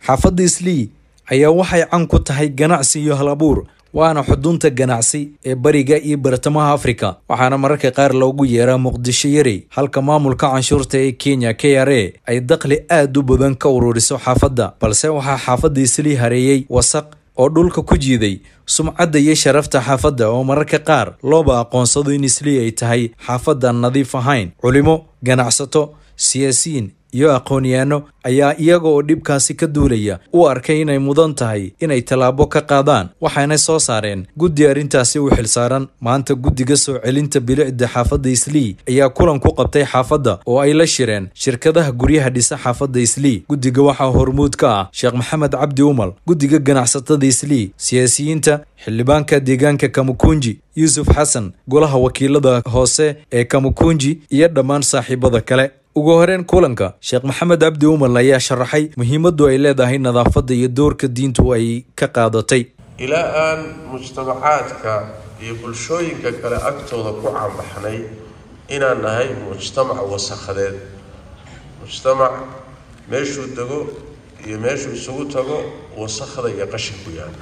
xaafadda islii ayaa waxay can ku tahay ganacsi iyo hal abuur waana xudunta ganacsi ee bariga iyo bartamaha afrika waxaana mararka qaar loogu yeeraa muqdisho yarey halka maamulka canshuurta ee kenya k r a ay dakhli aad u badan ka ururiso xaafadda balse waxaa xaafadda islii hareeyey wasaq oo dhulka ku jiiday sumcadda iyo sharafta xaafadda oo mararka qaar looba aqoonsado in islii ay tahay xaafaddan nadiif ahayn culimo ganacsato siyaasiyiin iyo aqoon-yaano ayaa iyaga oo dhibkaasi ka duulaya u arkay inay mudan tahay inay tallaabo ka qaadaan waxayna soo saareen guddi arrintaasi u xilsaaran maanta guddiga soo celinta bilicda xaafadda islii ayaa kulan ku qabtay xaafadda oo ay la shireen shirkadaha guryaha dhisa xaafadda islii guddiga waxaa hormuud ka ah sheekh maxamed cabdi umal guddiga ganacsatada islii siyaasiyiinta xildhibaanka deegaanka kamukunji yuusuf xasan golaha wakiilada hoose ee kamukunji iyo dhammaan saaxiibada kale ugu horeen kulanka sheekh maxamed cabdi umal ayaa sharaxay muhiimaddu ay leedahay nadaafadda iyo doorka diintu ay ka qaadatay ilaa aan mujtamacaadka iyo bulshooyinka kale agtooda ku caanbaxnay inaan nahay mujtamac wasakhadeed mujtamac meeshuu dego iyo meeshuu isugu tago wasakhda iyo qashin ku yaala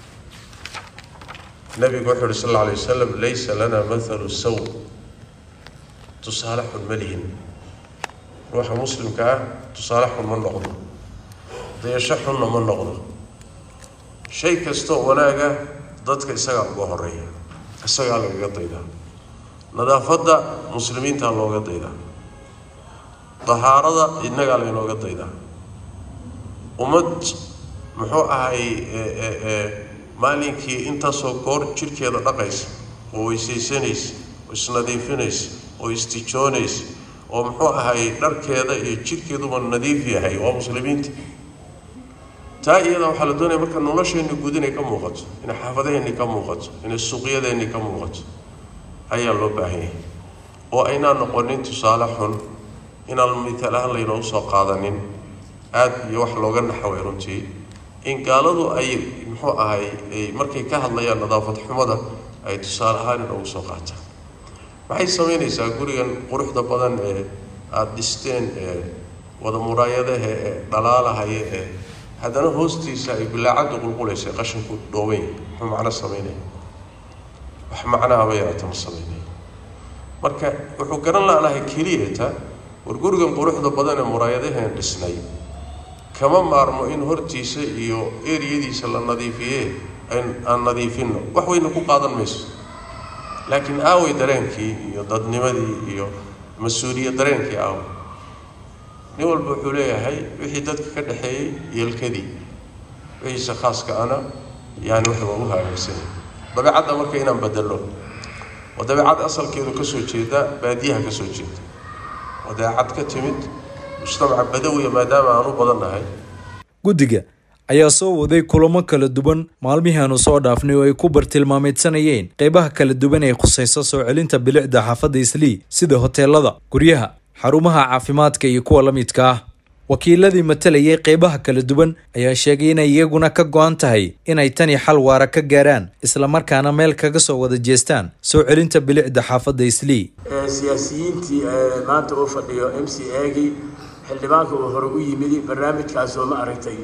nabigu wuxuu uhi sal alla alay wasalam laysa lana mathalu saw tusaale xun ma lihin ruuxa muslimka ah tusaale xun ma noqdo dayasho xunna ma noqdo shay kastoo wanaaga dadka isagaa uga horeeya isagaa lagaga daydaa nadaafadda muslimiintaa looga daydaa dahaarada innagaa laynooga daydaa ummad muxuu ahay maalinkii intaasoo goor jidhkeeda dhaqaysa oo weysaysanaysa oo isnadiifinaysa oo istijoonaysa oo muxuu ahay dharkeeda iyo jidhkeeduba nadiif yahay waa muslimiinta taa iyada waxaa la doonaya marka nolosheenni guud inay ka muuqato inay xaafadaheenni ka muuqato inay suuqyadeenni ka muuqato ayaa loo baahan yahay oo aynaan noqonin tusaale xun inaan mitaal ahaan laynoogu soo qaadanin aada iyo wax looga naxaway runtii in gaaladu ay muxuu ahay markay ka hadlayaan nadaafad xumada ay tusaale ahaan inoogu soo qaataan maxay samaynaysaa gurigan quruxda badan ee aada dhisteen ee wada muraayadaha ee dhalaalahaya ee haddana hoostiisa ay bilaacaddu qulqulaysa qashinku dhooban yahay muxuu macno samaynaya wax macnaaba yaraata ma samaynaya marka wuxuu garan laanahay keliyata war gurigan quruxda badan ee muraayadaheen dhisnay kama maarmo in hortiisa iyo eriyadiisa la nadiifiye aan nadiifinno wax weyna ku qaadan mayso laakiin aaway dareenkii iyo dadnimadii iyo mas-uuliyad dareenkii aaway nin walba wuxuu leeyahay wixii dadka ka dhexeeyey yeelkadii wixiise khaaska ana yani wax waa u hagaagsanay dabeecadda marka inaan bedelo waa dabeecad asalkeedu ka soo jeeda baadiyaha ka soo jeeda waa dabeecad ka timid mujtamaca badawiya maadaama aan u badan nahay guddiga ayaa soo waday kulamo kala duwan maalmihii aanu soo dhaafnay oo ay ku bartilmaameedsanayeen qeybaha kala duwan ee khusayso soo celinta bilicda xaafadda islii sida hoteelada guryaha xarumaha caafimaadka iyo kuwa la midka ah wakiiladii matalayay qeybaha kala duwan ayaa sheegay inay iyaguna ka go-an tahay inay tani xal waara ka gaaraan islamarkaana meel kaga soo wada jeestaan soo celinta bilicda xaafadda islii siyaasiyiintii maanta uu fadhiyo m c agii xildhibaanka uu hore u yimidi barnaamijkaasoo ma aragtay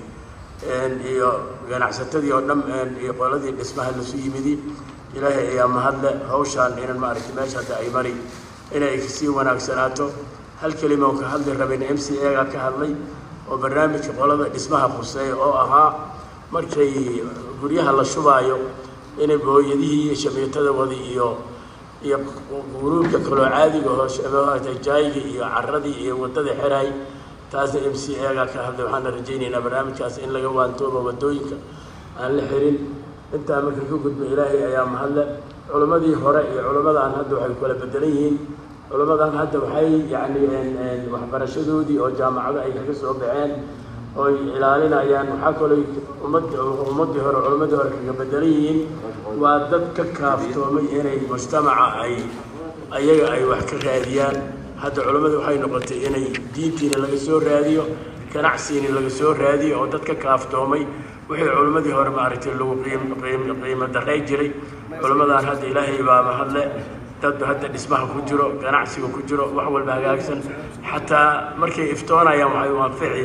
iyo ganacsatadii oo dhan iyo qoladii dhismaha lasu yimidi ilaahay ayaa mahadle hawshaan inan ma aragtay meesha hadda ay mari inay sii wanaagsanaato hal kelima oo ka hadli rabeen m c a ga ka hadlay oo barnaamijka qolada dhismaha khuseeya oo ahaa markay guryaha la shubaayo inay booyadihii iyo shamiitada wadi iyo iyo guruubka kaloo caadiga oo jaayiga iyo caradii iyo wadada xiraay taasna m c a ga ka hadlay waxaana rajaynaynaa barnaamijkaas in laga waantoobo wadooyinka aan la xirin intaa marka ka gudbo ilaahay ayaa mahadle culimmadii hore iyo culimmadaan hadda waxay kala bedelan yihiin culimmadan hadda waxay yacni waxbarashadoodii oo jaamacado ay kaga soo baxeen oy ilaalinayaan waxaa kaloo ummad ummaddii hore culimmadii hore kaga bedelan yihiin waa dad ka kaaftoomay inay mujtamaca ay ayaga ay wax ka raadiyaan hadda culimmadu waxay noqotay inay diintiina laga soo raadiyo ganacsiina laga soo raadiyo oo dad ka kaaftoomay wixii culimmadii hore maaragtay lagu qiimo daray jiray culimmadan hadda ilaahay baa mahadle dad hadda dhismaha ku jiro ganacsiga ku jiro wax walba hagaagsan xataa markay iftoonayaan waxay waafici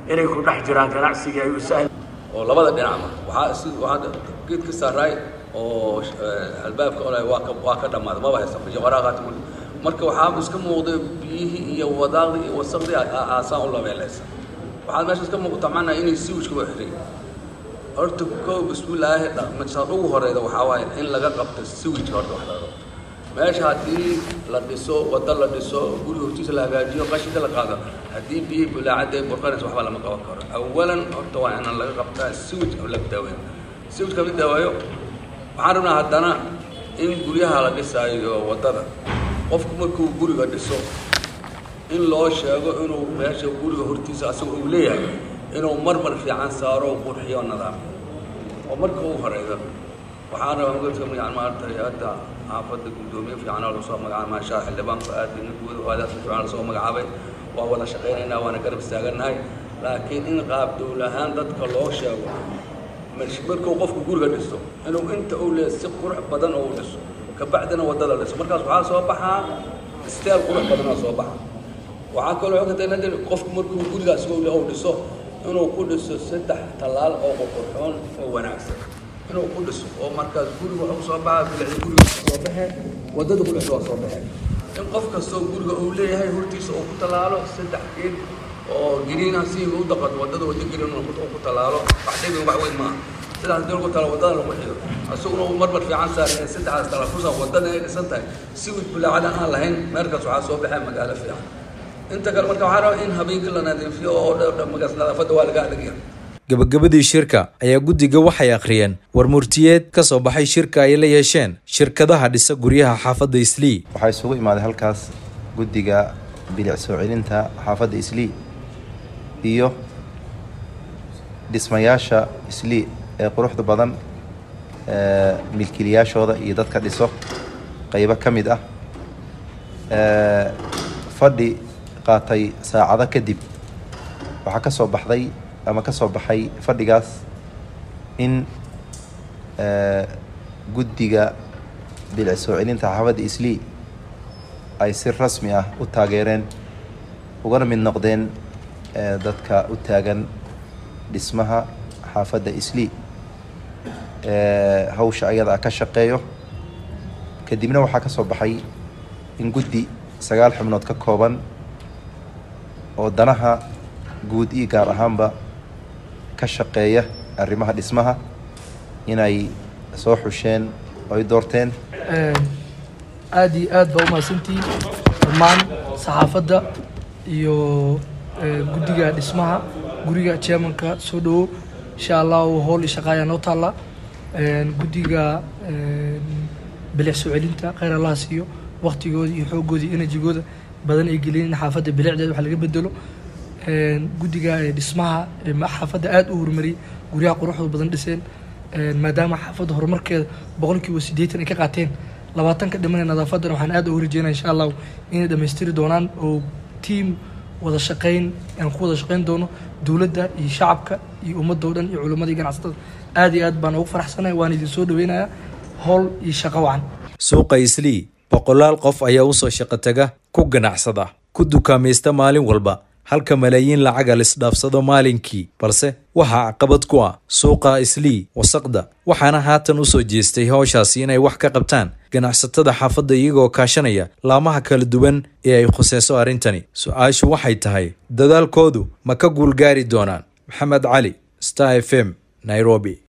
inay ku dhex jiraan ganacsigii ay u sahli oo labada dhinacba waxaa si waxaa geed ka saaraay oo albaabka olay waa ka waa ka dhammaaday maba haysta fijo waraaqaati weli marka waxaa iska muuqday biyihii iyo wadaaqdii iyo wasaqdii aasaan u labeelaysa waxaad meesha iska muuqata macnaa inay siwijka waa xiray horta koo bismillaahi dhaqmashaad ugu horeyda waxaa waaye in laga qabto siwijka horta wax laga qabto meesha haddii la dhiso waddo la dhiso guri hortiisa la hagaajiyo qashinka la qaado haddii biyihii bulaacadda ay burqanaysa waxba lama qaban karo awalan horta waa inaan laga qabtaa siwij laga daaweeyo siwijka la daaweeyo waxaan rabnaa haddana in guryaha la dhisaayo waddada qofku markuu guriga dhiso in loo sheego inuu meesha guriga hortiisa asaga uu leeyahay inuu marmar fiican saaro qurxiyo nadaamiyo oo marka ugu horeyda waxaan rabaa magadka yani maaragtay hadda xaafadda guddoomiye fiican oo lasoo magacaabay maashaa xildhibaanku aad ninkuwada aadaas fiican lasoo magacaabay waa wada shaqaynaynaa waana garab istaagannahay laakiin in qaab dowlahaan dadka loo sheego markuu qofku guriga dhisto inuu inta uu leeyahay si qurux badan oo u dhiso kabacdina waddada dhiso markaas waxaa soo baxaa steel qurux badanoo soo baxa waxaa kaloo ogataynadin qofku markuu gurigaas uu dhiso inuu ku dhiso saddex tallaal oo qurqurxoon oo wanaagsan inuu ku dhiso oo markaas guriga wuxuu soo baxa bilicda guriga soo baxee waddada ku dhiso waa soo baxee in qof kastoo guriga uu leeyahay hortiisa uu ku tallaalo saddex geed oo giriina si u daqato waddada waddo giriin uu ku tallaalo wax dhibin wax weyn maaha sidaas hadii lagu talo waddada lagu xido isaguna uu marmar fiican saaray saddexdaas talafusa waddada ay dhisan tahay si wid bulaacada aan lahayn meelkaas waxaa soo baxee magaalo fiican inta kale marka waxaa rabaa in habeenkii la nadiifiyo oo magaas nadaafadda waa laga adagya gabagabadii shirka ayaa guddiga waxay akhriyeen war murtiyeed ka soo baxay shirka ay la yeesheen shirkadaha dhisa guryaha xaafadda islii waxaa isugu imaaday halkaas guddiga bilic soo celinta xaafadda islii iyo dhismayaasha islii ee quruxda badan milkiilayaashooda iyo dadka dhiso qeybo ka mid ah fadhi qaatay saacado kadib waxaa ka soo baxday ama ka soo baxay fadhigaas in guddiga bilic soo celinta xaafadda islii ay si rasmi ah u taageereen ugana mid noqdeen dadka u taagan dhismaha xaafadda islii hawsha ayada ah ka shaqeeyo kadibna waxaa ka soo baxay in guddi sagaal xubnood ka kooban oo danaha guud iyo gaar ahaanba ka shaqeeya arrimaha dhismaha inay soo xusheen oo ay doorteen aada iyo aad baa umahadsantihiin dhammaan saxaafadda iyo guddiga dhismaha guriga chairmanka soo dhawo insha allahu howl iyo shaqaayaa noo taalla guddiga bilic soo celinta kheyr allaha siiyo waktigooda iyo xoogooda iyo enerjigooda badan ay geliyeen in xaafadda bilicdeeda wax laga bedelo guddiga dhismaha xaafadda aada u horumariyey guryaha quruxda badan dhiseen maadaama xaafadda horumarkeeda boqolkiiba siddeetan ay ka qaateen labaatanka dhimanee nadaafaddana waxaan aad ugu rajeynaya insha allahu inay dhammaystiri doonaan oo tiam wada shaqayn aan ku wada shaqayn doono dowladda iyo shacabka iyo ummadda o dhan iyo culimmada iyo ganacsatada aad iyo aad baan ugu faraxsanaya waan idin soo dhaweynayaa howl iyo shaqo wacan suuqa islii boqolaal qof ayaa usoo shaqo taga ku ganacsada ku dukaamaysta maalin walba halka malaayiin lacaga lisdhaafsado maalinkii balse waxaa caqabad ku ah suuqa islii wasaqda waxaana haatan usoo jeestay howshaasi inay wax ka qabtaan ganacsatada xaafadda iyagoo kaashanaya laamaha kala duwan ee ay khuseyso arrintani su-aashu waxay tahay dadaalkoodu ma ka guulgaari doonaan maxamed cali star f m nairobi